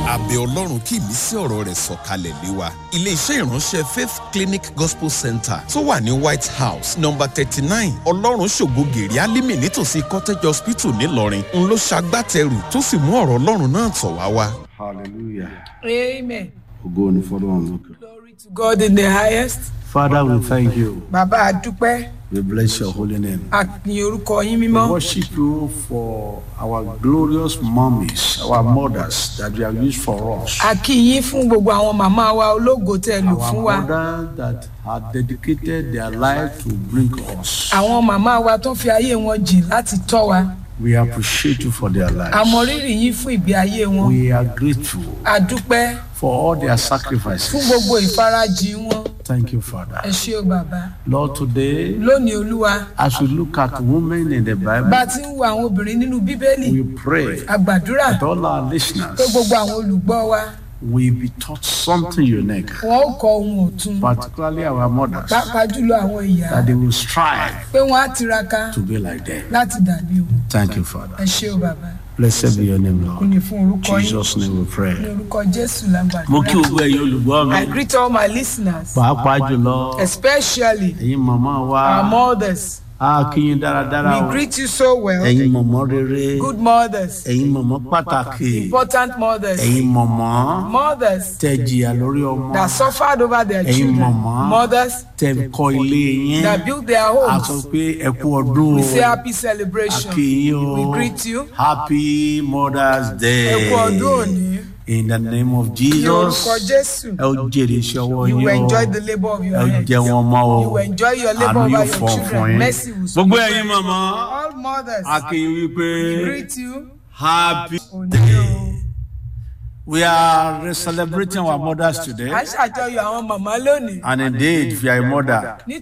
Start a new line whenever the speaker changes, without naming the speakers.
àbẹ̀ ọlọ́run kí ìmísí ọ̀rọ̀ rẹ̀ sọ̀kalẹ̀ lé wa. iléeṣẹ́ ìránṣẹ́ faith clinic gospel center tó wà ní white house number thirty nine ọlọ́run ṣògo gèrè alímì nítòsí cottage hospital ńìlọrin ń ló ṣagbátẹrù tó sì mú ọ̀rọ̀ ọlọ́run náà tọ̀ wá wá.
Hallelujah.
Amen.
Ògo ni fọ́lọ́run lókè.
Glory to God in the highest.
Father, we thank you.
Bàbá a dúpẹ́,
We bless your holy name.
a ní orúkọ yín
We
mímọ́.
worship you for our glorious mummies, our mothers that you have used for us.
A kí yín fún gbogbo àwọn màmá wa ológo tẹ́ ẹ lò fún
Our
wa.
mothers that have dedicated their life to bring us.
Àwọn màmá wa tó fi ayé wọn jìn láti tọ́ wa.
We appreciate you for their
A
lives.
mọ rírì yín fún ìgbé ayé wọn.
We are grateful
A dúpẹ́
for all their
fún
sacrifices.
gbogbo ìfarajìn wọn.
Thank you, Father.
Ẹ ṣé o bàbá.
Lord, today,
Lónìí Olúwa,
as we look at women in the
bá a
Bible,
ti ń wo àwọn obìnrin nínú Bíbélì,
we pray
a gbàdúrà
that all our
pé
listeners
gbogbo àwọn olùgbọ́ wa
will be taught something unique,
wọn ó kọ ohun ọ̀tun.
particularly our mothers,
Pàápàá jùlọ àwọn ìyá
that they will strive
pé wọ́n á tiraka
to be like them.
láti dàbí òun.
Thank you,
Ẹ
Father.
ṣé o bàbá.
Blessed be your name,
Kò
Lord.
ní fún orúkọ
In
yín.
Jesus' name we
Ní
pray.
orúkọ Jésù la
Mo kí
gbàdúrà.
gbogbo ẹ̀yin olùgbọ́
I
mi,
greet all my listeners,
pàápàá jùlọ
especially
ẹ̀yin màmá wa,
our mothers.
a kí yín dáradára o.
We greet you so well.
Ẹ̀yin mọ̀mọ́ rere,
Good mothers,
ẹ̀yin mọ̀mọ́ pàtàkì,
important mothers,
ẹ̀yin mọ̀mọ́
mothers
tẹ jìyà lórí ọmọ,
that suffered over their
Ẹ̀yin
children,
màmá.
mothers
tẹ kọ́ ilé yín.
that built their
A sọ
homes.
pé ẹ kú ọdún
We
o.
say happy
A
celebration.
kí yín o.
We greet you.
Happy Mother's Day.
Ẹ kú ọdún òní.
In the name of
Ní
Jesus.
orúkọ Jésù.
Ẹ ó jèrè iṣẹ́ ọwọ́
You
yín
will
o.
enjoy the labour of
Ẹ
your
ó
hands.
jẹ wọn mọ́ o.
You will enjoy your labour
Àánú
over
yóò
your
fọ̀ fún
children.
yín.
Mercy will
Gbogbo
speak.
ẹ̀yin màmá.
All mothers,
A kí yín wípé
greet you.
happy.
Òní o.
We are celebrating our mothers today.
À ń ṣàjọyọ̀ àwọn màmá lónìí.
And indeed, if you are a mother,